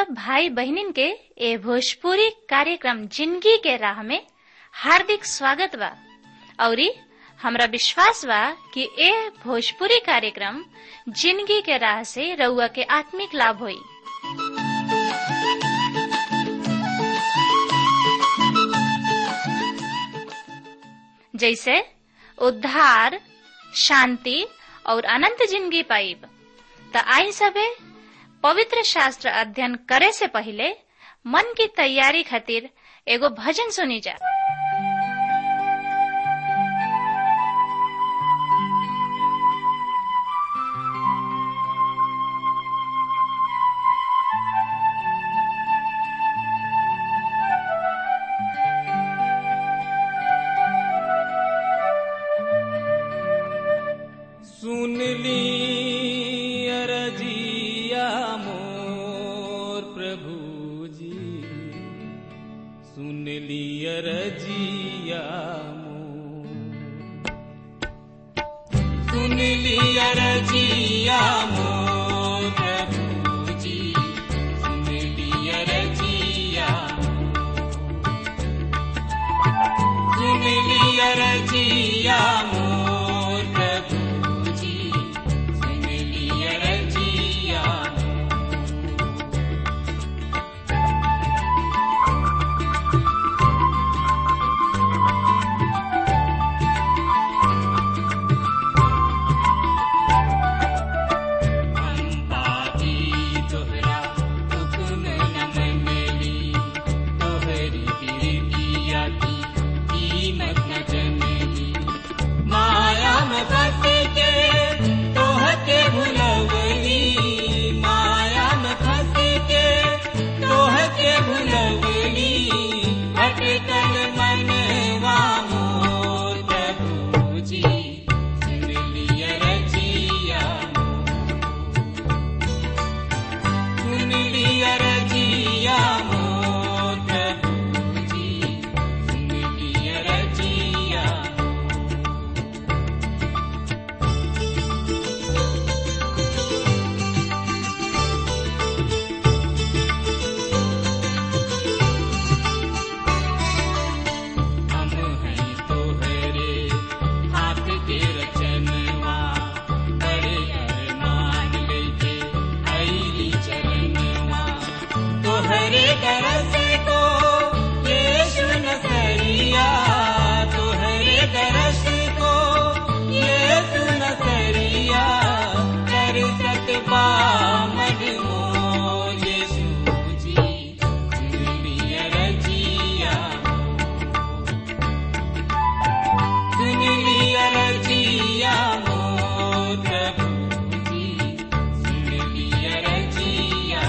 सब भाई बहनिन के ए भोजपुरी कार्यक्रम जिंदगी के राह में हार्दिक स्वागत बा औरी हमरा विश्वास बा कि ए भोजपुरी कार्यक्रम जिंदगी के राह से रउआ के आत्मिक लाभ होई जैसे उद्धार शांति और अनंत जिंदगी पाइब त आई सबे पवित्र शास्त्र अध्ययन करे से पहले मन की तैयारी खातिर एगो भजन सुनी जा सुन ली अरजिया मोर प्रभु जी सुन ली अरजिया मोर सुन ली अरजिया मोर प्रभु जी सुन ली अरजिया सुन ली अरजिया मोर प्रभु जी सुन ली अरजिया अम्बाजी तोहरा हुक्म न मनली तोहरी प्रीतिया की कीमत न जनली माया में फंस के तोहके भुलवली माया में फंस के तोहके भुलवली भटकल मनवा मोर प्रभु जी सुन लिया रजिया सुन लिया रजिया मोर प्रभु जी सुन लिया रजिया हम हैं तोहरे हाथ के रचनवा बड़े अरमान लेके आईली चरणवा तोहरे दरस को यीशु नसरिया तोहरे दरस को यीशु नसरिया कर सकबा मजमो यीशु जी सुन लिया रजिया सुन लिया रजिया मोर प्रभु जी सुन लिया रजिया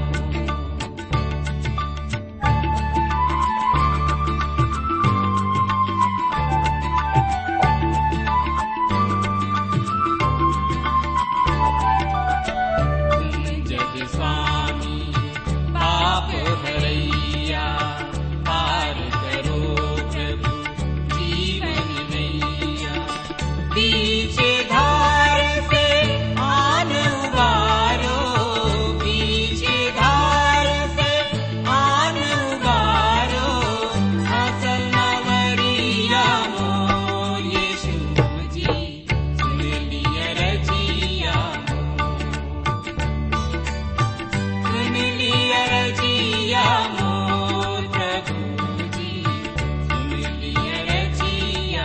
तुम जग स्वामी पाप हरैया पार करो प्रभु जीवन नैया पीछे धार से आन उबारो पीछे धार से आन उबारो असल नवरिया मोर यीशु जी सुन लिया रजिया सुन लिया रजिया मोर प्रभु जी सुन लिया रजिया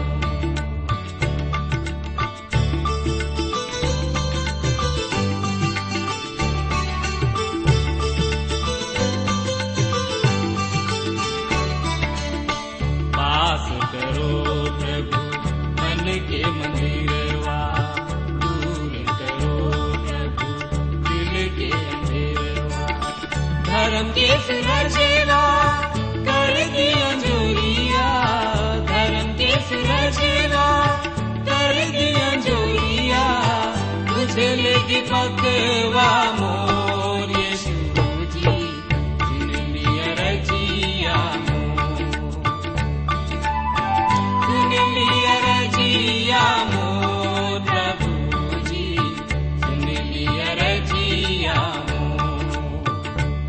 पास करो प्रभु मन के मंदिरवा दूर करो प्रभु दिल के अंधेरवा धर्म के सुरजेवा कर दिया जोरिया धर्म के सुरजेवा कर दिया जोरिया तुझे लेगी पकवा मोर यीशु जी सुन लिया रजिया मोर सुन लिया रजिया मोर प्रभु जी सुन लिया रजिया मोर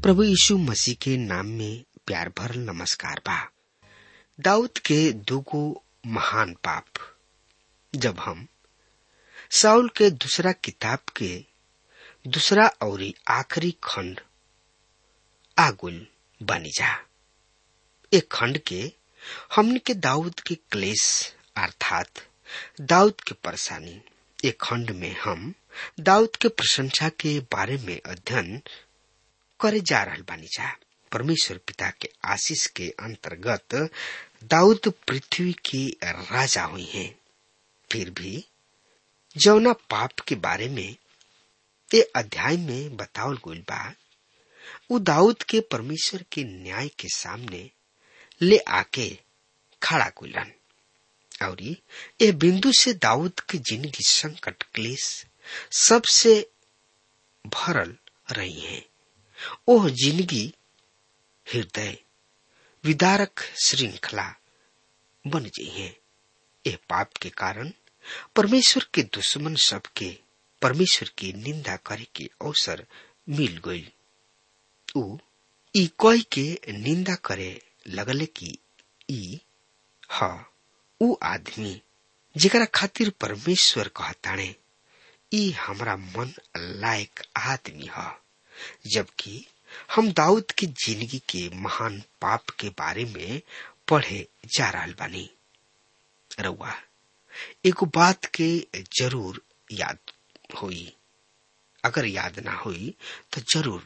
प्रभु यीशु मसीह के नाम में प्यार भरल नमस्कार बा दाऊद के दुगो महान पाप जब हम साउल के दूसरा किताब के दूसरा और आखिरी खंड आगुल बनी जा एक खंड के हमने के दाऊद के क्लेश अर्थात दाऊद के परेशानी एक खंड में हम दाऊद के प्रशंसा के बारे में अध्ययन करे जा रहल बानी जा परमेश्वर पिता के आशीष के अंतर्गत दाऊद पृथ्वी के राजा हुई हैं फिर भी जौना पाप के बारे में ये अध्याय में बतावल गइल बा उ दाऊद के परमेश्वर के न्याय के सामने ले आके खड़ा कइलन और ये बिंदु से दाऊद की जिंदगी संकट क्लेश सबसे भरल रही है ओह जिंदगी हृदय विदारक श्रृंखला बन गई है ये पाप के कारण परमेश्वर के दुश्मन सबके परमेश्वर की निंदा करे के अवसर मिल गई उ ई कोई के निंदा करे लगले कि ई ह उ आदमी जेकरा खातिर परमेश्वर कहताणे ई हमरा मन लायक आदमी ह जबकि हम दाऊद की जिंदगी के महान पाप के बारे में पढ़े जा रहा बानी रउआ एगो बात के जरूर याद होई अगर याद ना होई तो जरूर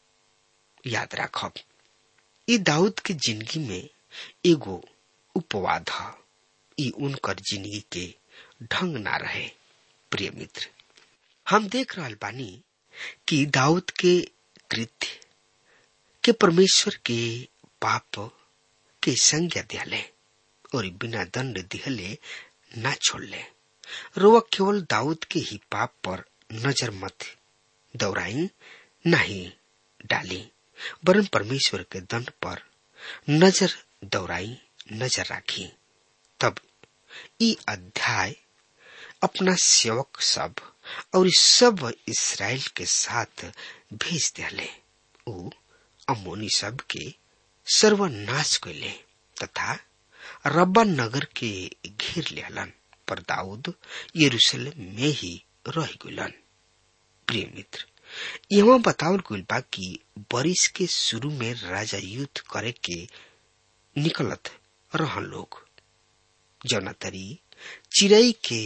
याद रखब ई दाऊद के जिंदगी में एगो उपवाद ह ई उनकर जिंदगी के ढंग ना रहे प्रिय मित्र हम देख रहल बानी कि दाऊद के कृत्य के परमेश्वर के पाप के संज्ञा दिहले और बिना दंड दिहले ना छोड़ले रोवा केवल दाऊद के ही पाप पर नजर मत दौड़ाई नहीं डाली वरन परमेश्वर के दंड पर नजर दौड़ाई नजर राखी तब ई अध्याय अपना सेवक सब और सब इसराइल के साथ भेज दिले उ अमोनी सब के सर्वनाश कैले तथा रब्बा नगर के घेर लेलन पर दाऊद यरूशलेम में ही रह गलन प्रिय मित्र यहाँ बतावल गइल बा कि बरिस के शुरू में राजा युद्ध करे के निकलत रहन लोग जौना तरी चिड़ई के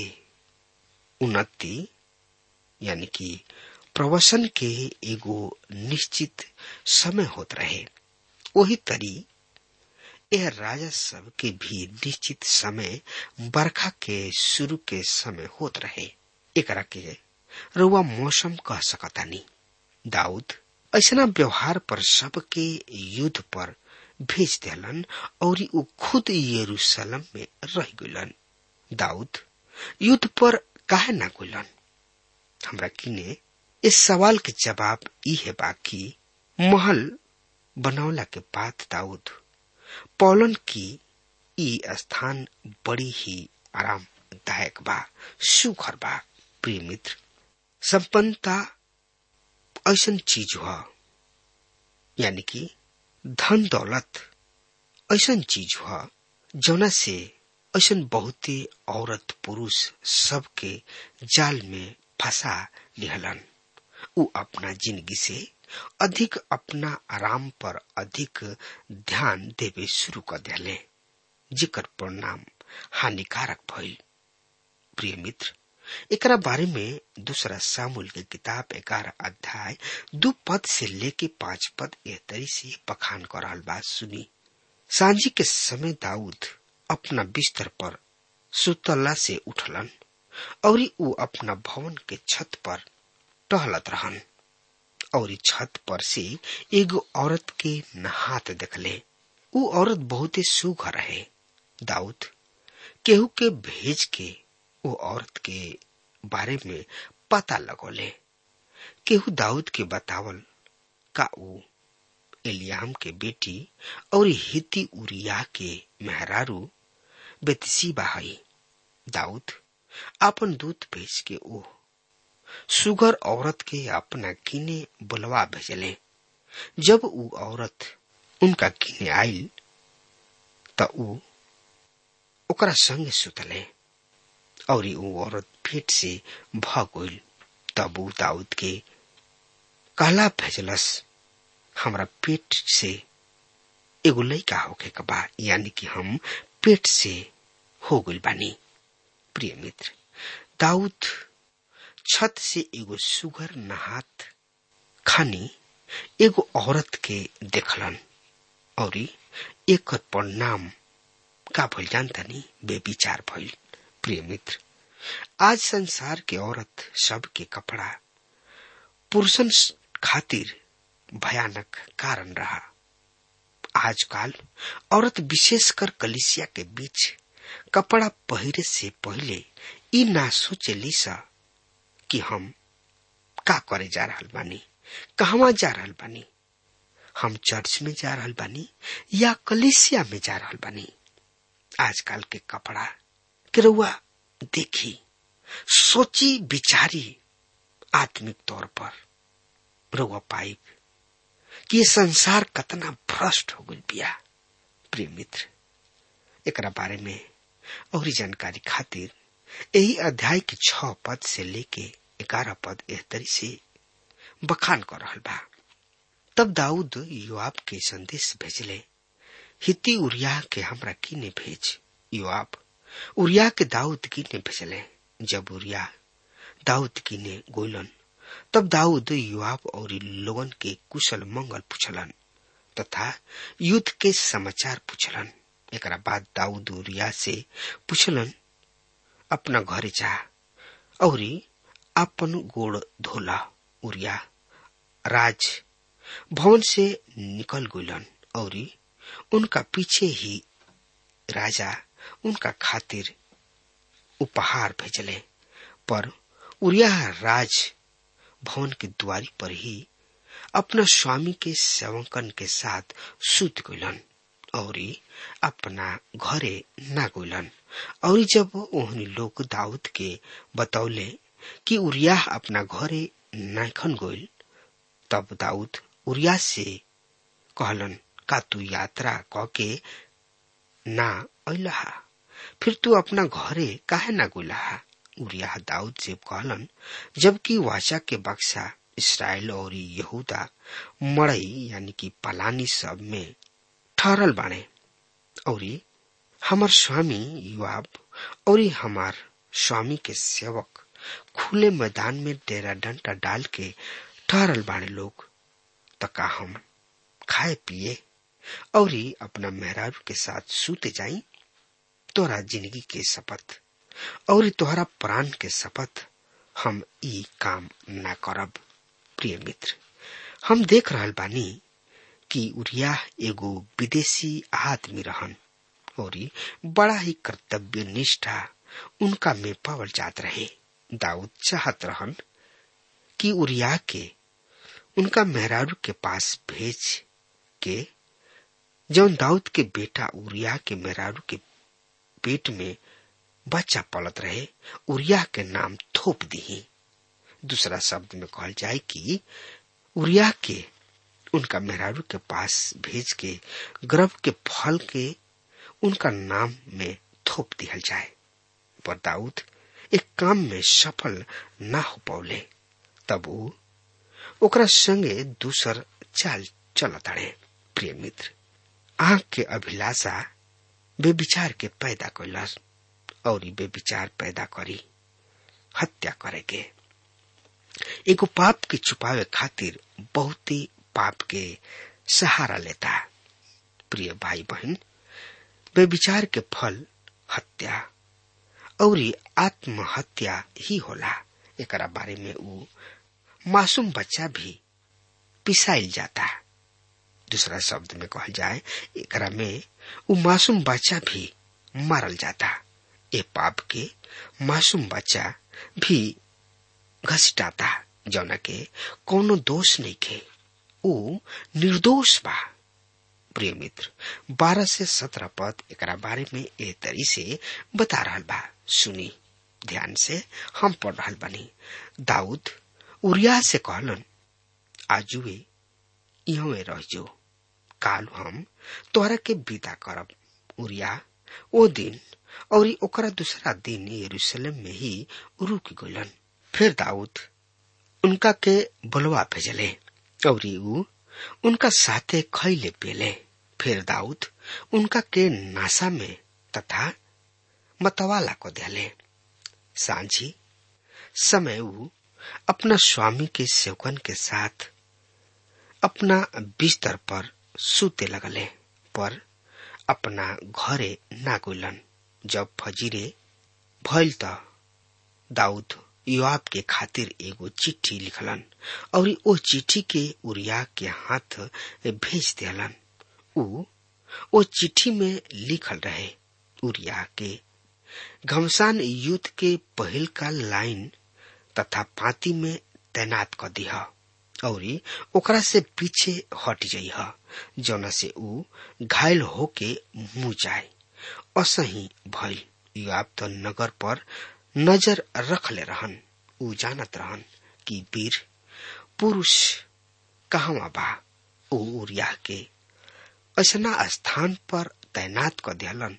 उन्नति यानी कि प्रवसन के एगो निश्चित समय होत रहे वही तरी यह राजा सब के भी निश्चित समय बरखा के शुरू के समय होत रहे एकरा के रुआ मौसम कह सकतानी दाऊद ऐसा व्यवहार पर सबके युद्ध पर भेज दिलन और उ खुद यरूशलेम में रह गलन दाऊद युद्ध पर काहे ना गलन हमरा किने इस सवाल के जवाब ई है बाकी महल बनौला के बाद दाऊद पौलन की ई स्थान बड़ी ही आरामदायक बा सुखर बा प्रिय मित्र संपन्नता ऐसन चीज हुआ यानी कि धन दौलत ऐसन चीज हुआ जौना से ऐसन बहुते औरत पुरुष सबके जाल में फंसा लिहलन उ अपना जिंदगी से अधिक अपना आराम पर अधिक ध्यान देवे शुरू कर दिले जेकर परिणाम हानिकारक भइल प्रिय मित्र एकरा बारे में दूसरा सामूल के किताब ग्यारह अध्याय दो पद से लेके पांच पद एह तरी से बखान कर रहल बात सुनी सांझी के समय दाऊद अपना बिस्तर पर सुतला से उठलन और उ अपना भवन के छत पर टहलत रहन और छत पर से एगो औरत के नहात देखले उ औरत बहुते सुघर रहे दाऊद केहू के भेज के वो औरत के बारे में पता लगोले केहू दाऊद के बतावल का उ एलियाम के बेटी और हिती उरिया के मेहरारू बेतसीबा हई दाऊद अपन दूत भेज के ओ सुगर औरत के अपना किने बुलवा भेजले जब ऊ औरत उनका किने आइल त ऊ ओकरा संगे सुतले और ऊ औरत पेट से भाग गइल तब ऊ दाऊद के कहला भेजलस हमरा पेट से एगो लइका होके के बा यानी कि हम पेट से हो गइल बानी प्रिय मित्र दाऊद छत से एगो सुगर नहात खानी एगो औरत के देखलन और एक परिणाम का भइल जानतानी बेविचार भइल प्रिय मित्र आज संसार के औरत सब के कपड़ा पुरुषन खातिर भयानक कारण रहा आजकल औरत विशेषकर कलिसिया के बीच कपड़ा पहिरे से पहले ई ना सोचेली सा कि हम का करे जा रहल बानी कहवा जा रहल बानी हम चर्च में जा रहल बानी या कलिसिया में जा रहल बानी आजकल के कपड़ा के रउआ देखी सोची विचारी आत्मिक तौर पर रउआ पाइब कि ये संसार कतना भ्रष्ट हो गई बिया प्रिय मित्र एकरा बारे में और जानकारी खातिर यही अध्याय के छ पद से लेके ग्यारह पद एहतरी से बखान कर रहल बा तब दाऊद युवाब के संदेश भेजले हिती उरिया के हमरा किने भेज युवाब उरिया के दाऊद किने भेजले जब उरिया दाऊद किने गोलन तब दाऊद युवाब और लोगन के कुशल मंगल पूछलन तथा युद्ध के समाचार पूछलन एकरा बाद दाऊद उरिया से पूछलन अपना घरे जा और अपन गोड़ धोला उरिया राज भवन से निकल गइलन और उनका पीछे ही राजा उनका खातिर उपहार भेजले पर उरिया राज भवन के द्वारी पर ही अपना स्वामी के सेवकन के साथ सुत गइलन और अपना घरे ना गइलन और जब ओहनी लोग दाऊद के बतौले कि उरिया अपना घरे नाखन गइल तब दाऊद उरिया से कहलन का तू यात्रा क के ना अइलहा फिर तू अपना घरे काहे ना गुलहा उरिया दाऊद से कहलन जबकि वाचा के बक्सा इसराइल और यहूदा मड़ई यानी कि पलानी सब में ठहरल बाणे और हमार स्वामी युवाब और हमार स्वामी के सेवक खुले मैदान में डेरा डंटा डाल के ठहरल बाणे लोग तका हम खाए पिए और अपना मेहरारू के साथ सूते जाई तोरा जिंदगी के शपथ और तोहरा प्राण के शपथ हम ई काम ना करब प्रिय मित्र हम देख रहल बानी कि उरिया एगो विदेशी आदमी रहन और बड़ा ही कर्तव्य निष्ठा उनका में पावल जात रहे दाऊद चाहत रहन कि उरिया के उनका मेहरारू के पास भेज के जौन दाऊद के बेटा उरिया के मेहरारू के पेट में बच्चा पलत रहे उरिया के नाम थोप दी दूसरा शब्द में कहल जाए कि उरिया के उनका मेहरारू के पास भेज के गर्भ के फल के उनका नाम में थोप दिहल जाए पर दाऊद एक काम में सफल ना हो पौले तब ऊ ओकरा संगे दूसर चाल चलत अड़े प्रिय मित्र आंख के अभिलाषा बेविचार के पैदा कैलस और बेविचार पैदा करी हत्या करे के एगो पाप के छुपावे खातिर बहुत ही पाप के सहारा लेता प्रिय भाई बहन बेविचार के फल हत्या और आत्महत्या ही होला एकरा बारे में ऊ मासूम बच्चा भी पिसाइल जाता दूसरा शब्द में कहल जाए एकरा में ऊ मासूम बच्चा भी मारल जाता ए पाप के मासूम बच्चा भी घसीटाता जौना के कोनो दोष नहीं खे ऊ निर्दोष बा प्रिय मित्र बारह से सत्रह पद एकरा बारे में ए तरी से बता रहल बा सुनी ध्यान से हम पढ़ रहल बानी दाऊद उरिया से कहलन आजुए इहवे रह जो काल हम तोहरा के विदा करब उरिया ओ दिन और ओकरा दूसरा दिन यरूशलेम में ही रुक गलन फिर दाऊद उनका के बुलवा भेजले और ऊ उनका साथे खैले पेले फिर दाऊद उनका के नासा में तथा मतवाला को दिले सांझी समय ऊ अपना स्वामी के सेवकन के साथ अपना बिस्तर पर सूते लगले पर अपना घरे ना गुलन जब फजीरे भइल त दाऊद योआब के खातिर एगो चिट्ठी लिखलन और ओ चिट्ठी के उरिया के हाथ भेज दिलन ऊ ओ चिट्ठी में लिखल रहे उरिया के घमसान युद्ध के पहिल का लाइन तथा पाती में तैनात कर दिया और ओकरा से पीछे हट जाइह जौना से ऊ घायल होके मुंह जाए असही भइल युवाब तो नगर पर नजर रखले रहन ऊ जानत रहन कि वीर पुरुष कहवा बा ऊ उरिया के ऐसना स्थान पर तैनात कर दियालन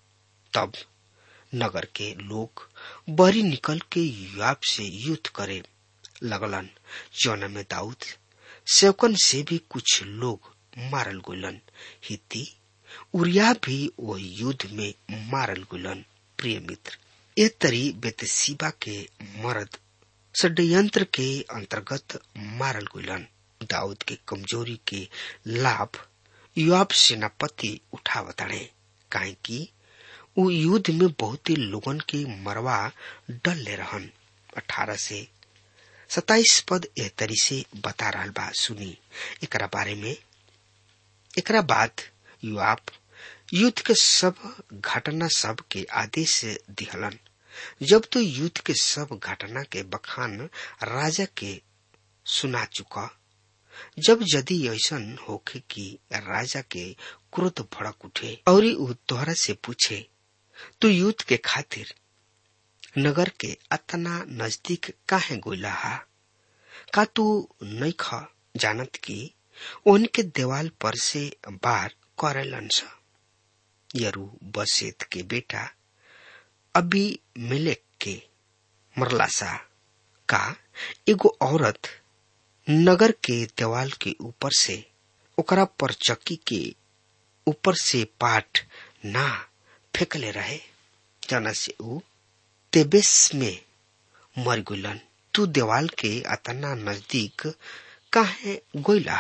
तब नगर के लोग बरी निकल के युवाब से युद्ध करे लगलन जौना में दाऊद सेवकन से भी कुछ लोग मारल गुलन हिती उरिया भी वो युद्ध में मारल गुलन प्रिय मित्र ए तरी बेतसीबा के मर्द षड्यंत्र के अंतर्गत मारल गुलन दाऊद के कमजोरी के लाभ युवाब सेनापति उठावताड़े काहे कि उ युद्ध में बहुत लोगन के मरवा डल ले रहन अठारह से सताइस पद एह तरी से बता रहा बा सुनी एकरा बारे में एकरा बाद युवाब युद्ध के सब घटना सब के आदेश दिहलन जब तो युद्ध के सब घटना के बखान राजा के सुना चुका जब यदि ऐसन होखे कि राजा के क्रोध भड़क उठे और उ तोहरा से पूछे तू युद्ध के खातिर नगर के अतना नजदीक काहे गोला हा का तू नहीं ख जानत की उनके देवाल पर से बार करेलन सा यरू बसेत के बेटा अभी मिलेक के मरला सा का एगो औरत नगर के देवाल के ऊपर से ओकरा पर चक्की के ऊपर से पाठ ना फेंकले रहे जना से ऊ तेबेस में मर गुलन तू देवाल के अतना नजदीक काहे गोइला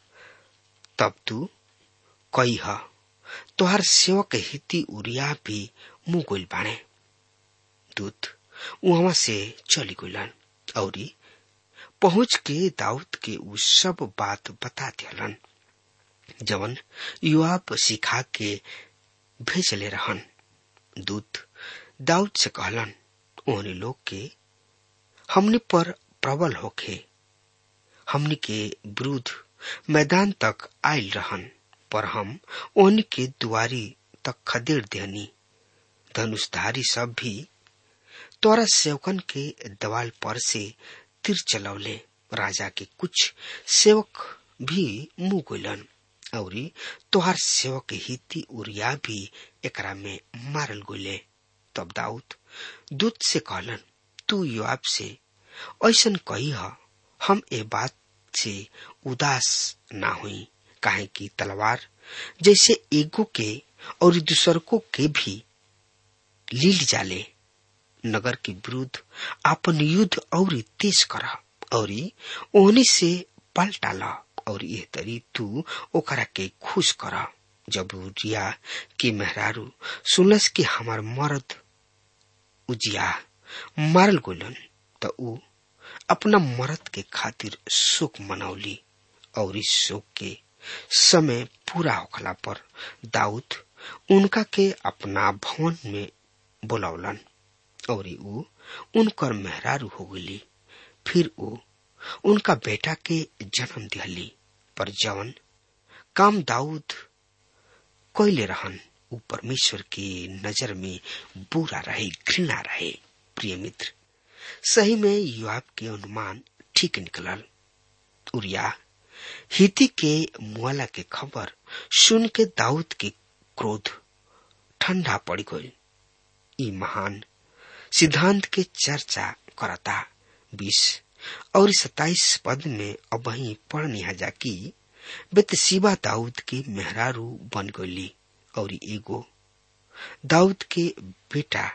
तब तू कही ह तोहर सेवक हिती उरिया भी मुंह गोइल बाणे दूत वहां से चली गुलन औरी पहुंच के दाऊद के उ सब बात बता दियलन जवन युवाब सिखा के भेजले रहन दूत दाऊद से कहलन ओहनी लोग के हमने पर प्रबल होखे हमनी के विरुद्ध मैदान तक आयल रहन पर हम ओहनी के दुआरी तक खदेड़ देनी धनुषधारी सब भी तोरा सेवकन के दवाल पर से तीर चलौले राजा के कुछ सेवक भी मुंह गोलन और तोहार सेवक हिती उरिया भी एकरा में मारल गोले तब दाऊद दूत से कहलन तू युवाब से ऐसन कही ह हम ए बात से उदास ना हुई काहे कि तलवार जैसे एगो के और दूसरको के भी लील जाले नगर के विरुद्ध आपन युद्ध और तेज कर और ओहनी से पलटा ला और यह तरी तू ओकरा के खुश कर जब रिया के मेहरारू सुनस कि हमार मर्द उजिया मारल गोलन त ऊ अपना मर्द के खातिर शोक मनौली और इस शोक के समय पूरा होखला पर दाऊद उनका के अपना भवन में बुलौलन और ऊ उनकर मेहरारू हो गली फिर ऊ उनका बेटा के जन्म दिहली पर जवन काम दाऊद कोयले रहन ऊ परमेश्वर की नजर में बुरा रहे घृणा रहे प्रिय मित्र सही में युवाब के अनुमान ठीक निकलल उरिया हिती के मुआला के खबर सुन के दाऊद के क्रोध ठंडा पड़ गई ई महान सिद्धांत के चर्चा करता बीस और सताइस पद में अब वही पढ़निया जा कि बेतसीबा दाऊद के मेहरारू बन गई और एगो दाऊद के बेटा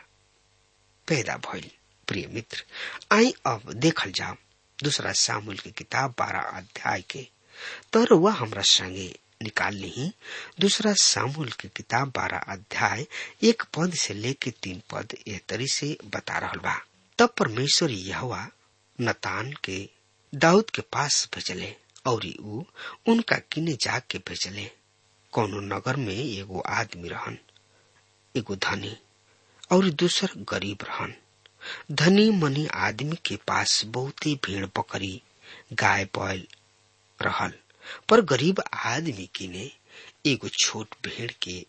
पैदा भइल प्रिय मित्र आई अब देखल जाओ दूसरा सामुल की किताब बारह अध्याय के तर वह हमरा संगे निकाल ली दूसरा सामुल की किताब बारह अध्याय एक पद से लेके तीन पद एह तरी से बता रहा बा तब परमेश्वर यहवा नतान के दाऊद के पास भेजले और ऊ उनका किने जाके भेजले कोनो नगर में एगो आदमी रहन एगो धनी और दूसर गरीब रहन धनी मनी आदमी के पास बहुते भेड़ बकरी गाय बैल रहल पर गरीब आदमी किने एगो छोट भेड़ के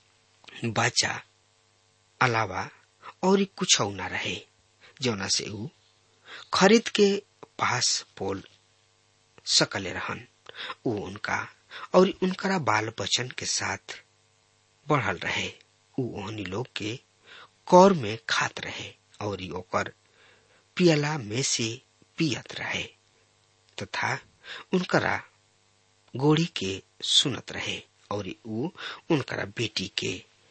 बच्चा अलावा और कुछ न रहे जौना से ऊ खरीद के पास पोल सकले रहन ऊ उनका और उनकरा बाल बचन के साथ बढ़ल रहे ऊ ओहनी लोग के कौर में खात रहे और ओकर पियला में से पियत रहे तथा उनकरा गोड़ी के सुनत रहे और ऊ उनकरा बेटी के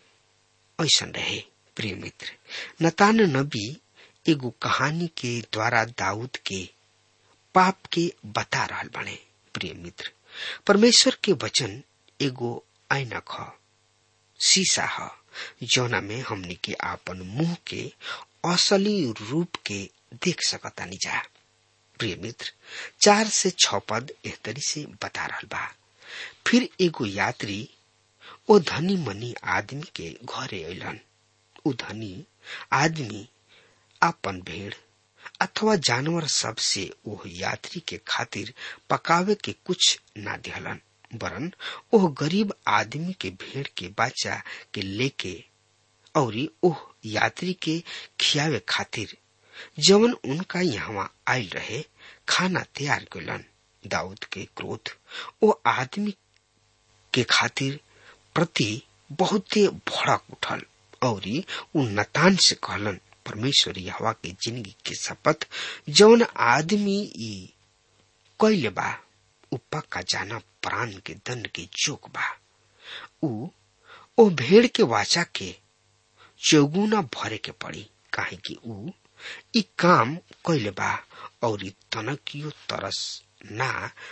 ऐसन रहे प्रिय मित्र नतान नबी एगो कहानी के द्वारा दाऊद के पाप के बता रहल बने प्रिय मित्र परमेश्वर के वचन एगो ऐनक ह शीशा ह जौना में हमनी के आपन मुंह के असली रूप के देख सकतानी जा प्रिय मित्र चार से छ पद एह तरी से बता रहल बा फिर एगो यात्री ओ धनी मनी आदमी के घरे अलन उ धनी आदमी आपन भेड़ अथवा जानवर सब से ओह यात्री के खातिर पकावे के कुछ ना दिहलन वरन ओह गरीब आदमी के भेड़ के बच्चा के लेके और ओह यात्री के खियावे खातिर जवन उनका यहाँ आयल रहे खाना तैयार कैलन दाऊद के क्रोध ओ आदमी के खातिर प्रति बहुते भड़क उठल और उ नतान से कहलन परमेश्वर यहवा के जिंदगी के शपथ जौन आदमी ई कैले बा उ पक्का जाना प्राण के दंड के जोक बा उ ओ भेड़ के वाचा के चौगुना भरे के पड़ी काहे कि उ ई काम कैले बा और तनकियो तरस ना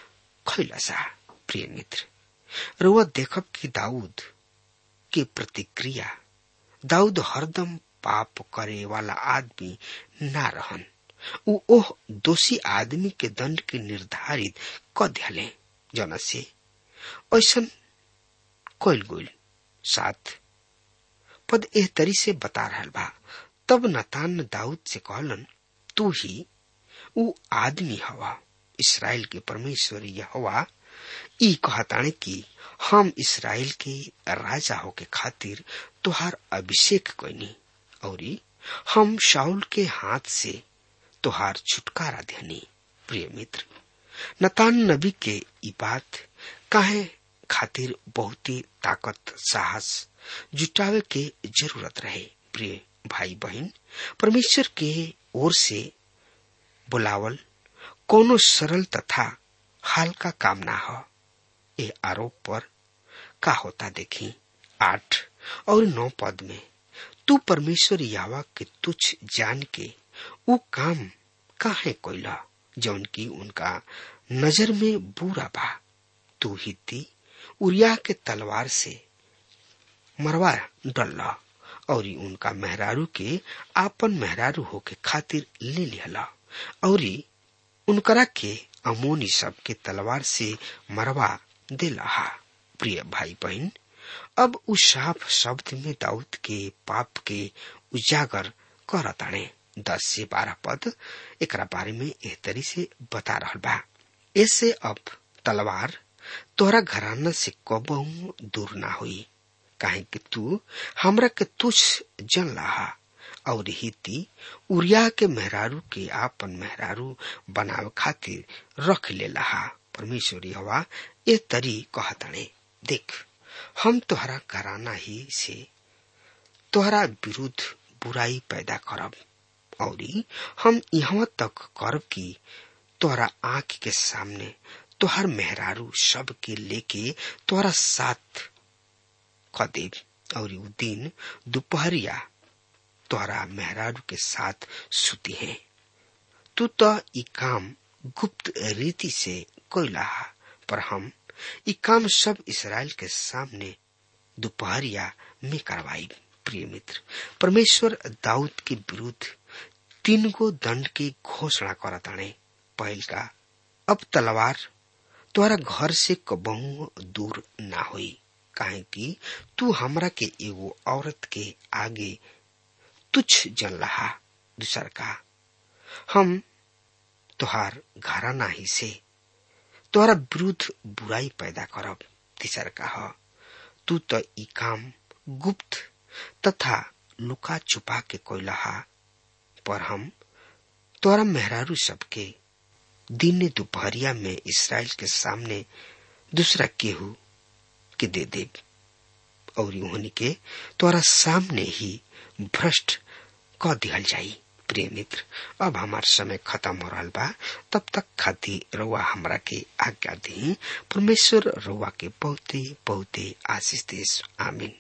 खैलसा प्रिय मित्र रुआ देखब कि दाऊद के प्रतिक्रिया दाऊद हरदम पाप करे वाला आदमी ना रहन उ ओह दोषी आदमी के दंड के निर्धारित क दियाले जना से ऐसन कैल गोल साथ पद एह तरी से बता रहल बा तब नतान दाऊद से कहलन तू ही उ आदमी हवा इसराइल के परमेश्वर यहोवा ई कहताने कि हम इसराइल के राजा होके खातिर तुहार अभिषेक कैनी और हम शाउल के हाथ से तुहार छुटकारा देनी प्रिय मित्र नतान नबी के ई बात काहे खातिर बहुत ही ताकत साहस जुटावे के जरूरत रहे प्रिय भाई बहन परमेश्वर के ओर से बुलावल कोनो सरल तथा हल्का काम ना हो ये आरोप पर का होता देखी आठ और नौ पद में तू परमेश्वर यावा के तुच्छ जान के वो काम काहे कोइला जौन की उनका नजर में बुरा बा तू हिती उरिया के तलवार से मरवा डल्ला और उनका मेहरारू के आपन मेहरारू होके खातिर ले लिहला और उनकरा के अमोनी सब के तलवार से मरवा दिला प्रिय भाई बहन अब उस साफ शब्द में दाऊद के पाप के उजागर करताणे दस से बारह पद एक बारे में एह तरी से बता रहा बा ऐसे अब तलवार तोहरा घराना से कबहू दूर ना हुई काहे कि तू हमरा के तुझ जन लहा और हिती उरिया के मेहरारू के आपन मेहरारू बनावे खातिर रख ले लहा परमेश्वर हवा ए तरी कहतणे देख हम तोहरा घराना ही से तोहरा विरुद्ध बुराई पैदा करब और हम यहाँ तक करब कि तोहरा आंख के सामने तोहर मेहरारू सब के लेके तोहरा साथ खदेब और उ दिन दोपहरिया तोहरा मेहरारू के साथ सुती है तू तो ई काम गुप्त रीति से कोयला पर हम ई काम सब इसराइल के सामने दोपहरिया में करवाई प्रिय मित्र परमेश्वर दाऊद के विरुद्ध तीन गो दंड की घोषणा करताने पहल का अब तलवार तोहरा घर से कबहू दूर ना होई काहे कि तू हमरा के एगो औरत के आगे तुच्छ जन रहा दूसर का हम तोहार घराना ही से तोहरा विरुद्ध बुराई पैदा करब तीसर का ह तू तो ई काम गुप्त तथा लुका छुपा के कोयलहा पर हम तोरा मेहरारू सबके दिन दोपहरिया में इसराइल के सामने दूसरा केहू के दे दे और उन्हीं के तोरा सामने ही भ्रष्ट क दिहल जाई प्रिय मित्र अब हमार समय खत्म हो रहा बा तब तक खातिर रउआ हमरा के आज्ञा दी परमेश्वर रउआ के बहुते बहुते आशीष देश आमीन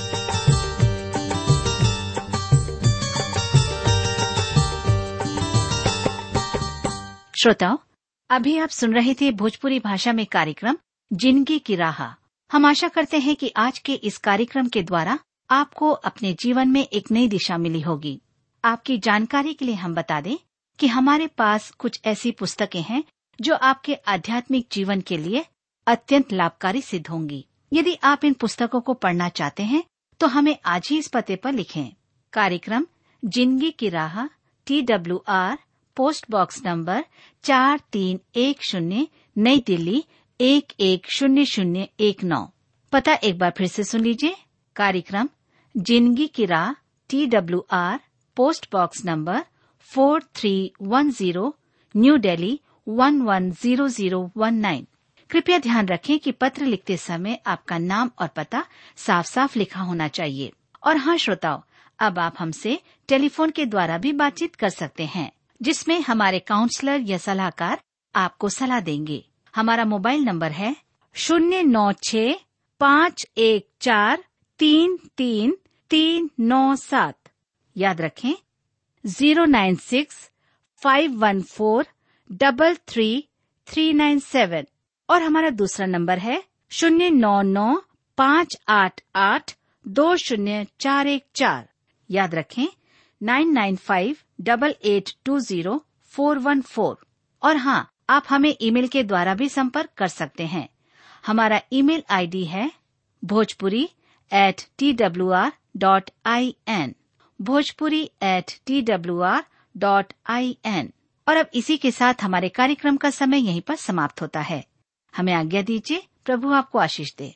श्रोताओं अभी आप सुन रहे थे भोजपुरी भाषा में कार्यक्रम जिंदगी की राह हम आशा करते हैं कि आज के इस कार्यक्रम के द्वारा आपको अपने जीवन में एक नई दिशा मिली होगी आपकी जानकारी के लिए हम बता दें कि हमारे पास कुछ ऐसी पुस्तकें हैं जो आपके आध्यात्मिक जीवन के लिए अत्यंत लाभकारी सिद्ध होंगी यदि आप इन पुस्तकों को पढ़ना चाहते हैं तो हमें आज ही इस पते पर लिखें कार्यक्रम जिंदगी की राह T W R post box number चार तीन एक शून्य नई दिल्ली एक एक शून्य शून्य एक नौ पता एक बार फिर से सुन लीजिए कार्यक्रम जिंदगी की राह T W R post box number four three one zero New Delhi one one zero zero one nine कृपया ध्यान रखें कि पत्र लिखते समय आपका नाम और पता साफ साफ लिखा होना चाहिए और हाँ श्रोताओं अब आप हमसे टेलीफोन के द्वारा भी बातचीत कर सकते हैं जिसमें हमारे काउंसलर या सलाहकार आपको सलाह देंगे हमारा मोबाइल नंबर है शून्य नौ छ पाँच एक चार तीन तीन तीन नौ सात याद रखें zero nine six five one four double three three nine seven और हमारा दूसरा नंबर है शून्य नौ नौ पाँच आठ आठ दो शून्य चार एक चार याद रखें nine nine five double eight two zero four one four और हाँ आप हमें ईमेल के द्वारा भी संपर्क कर सकते हैं हमारा ईमेल आईडी है Bhojpuri at T W R dot I N Bhojpuri at T W R dot I N और अब इसी के साथ हमारे कार्यक्रम का समय यहीं पर समाप्त होता है हमें आज्ञा दीजिए प्रभु आपको आशीष दे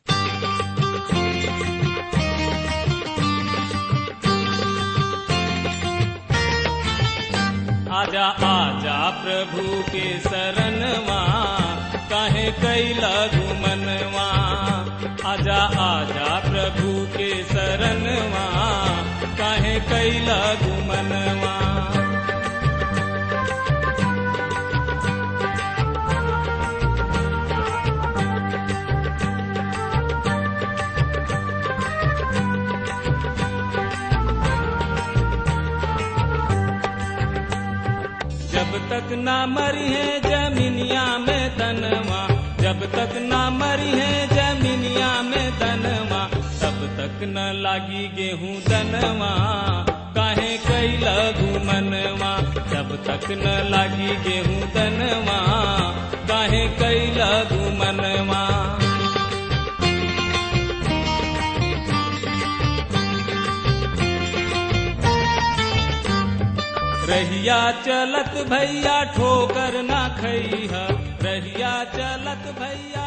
आजा आजा प्रभु के शरणवा काहे कैला घुमनवा आजा आजा प्रभु के शरणवा काहे कैला घुमनवा जब तक ना मरी है जमीनिया में तनवा जब तक ना मरी है जमीनिया में तनवा तब तक न लागी गेहूं दनवा काहे कैला घुमनवा जब तक न लागी गेहूं दनवा काहे कैला घुमनवा रहिया चलत भैया ठोकर ना खैहा रहिया चलत भैया